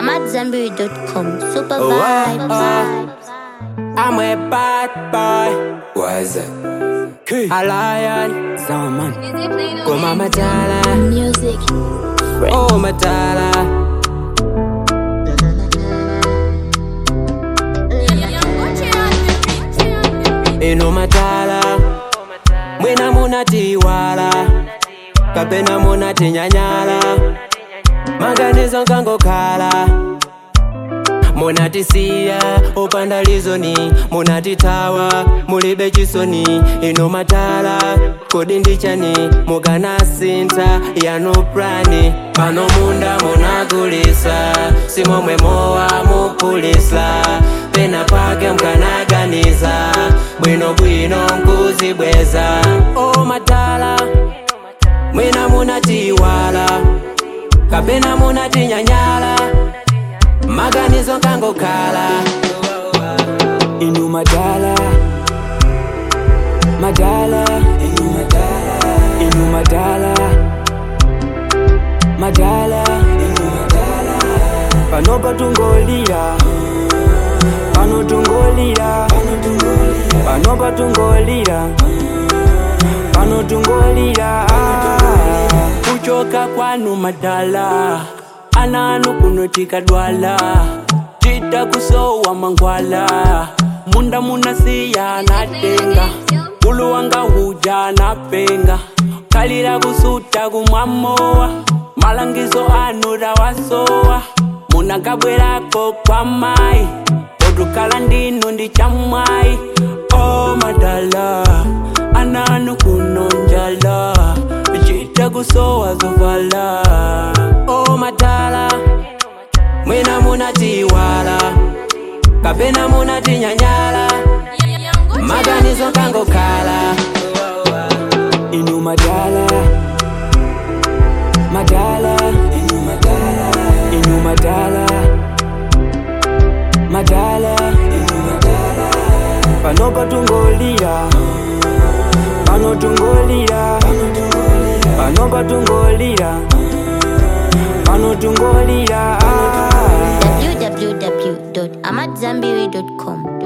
AmadZanbury.com. Super Oh, vibes. oh. I'm a bad boy. Why is that? A lion. Zaman. Go mama tala. Music. Oh matala. Ino matala. Mwina munatiwala. Kapena munatinyanyala. Maganizo nkangokhala. munatisiya opanda lizoni munatitawa mulibe chisoni ino matala kodi ndichani mukanasintha yanu plani pano munda munagulisa simomwe mowa mupulisa pena pake mkanaganiza bwinobwino nkuzibweza o matala mwina munatiwala kapena munatinyanyala maganizo nkangokhala inu madala madala inu madala inu madala madala inu madala pano patungolira pano tungolira pano patungolira pano tungolira kuchoka kwanu madala ananu kunotika dwala tita kusowa mangwala munda munasiya natenga ulu wanga huja napenga kalira kusuta kumwamowa malangizo anu rawasowa munakabwerako kwa mai otukala ndinu ndi chamwai o madala ananu kunonjala chita kusowa zovala o matala mwina munatiwala kapena munatinyanyala maganizo nkangokhala inu madala madala inu madala inu madala madala inu madala pano patungolira pano tungolira pano patungolira pano tungolira www.amadzanbury.com.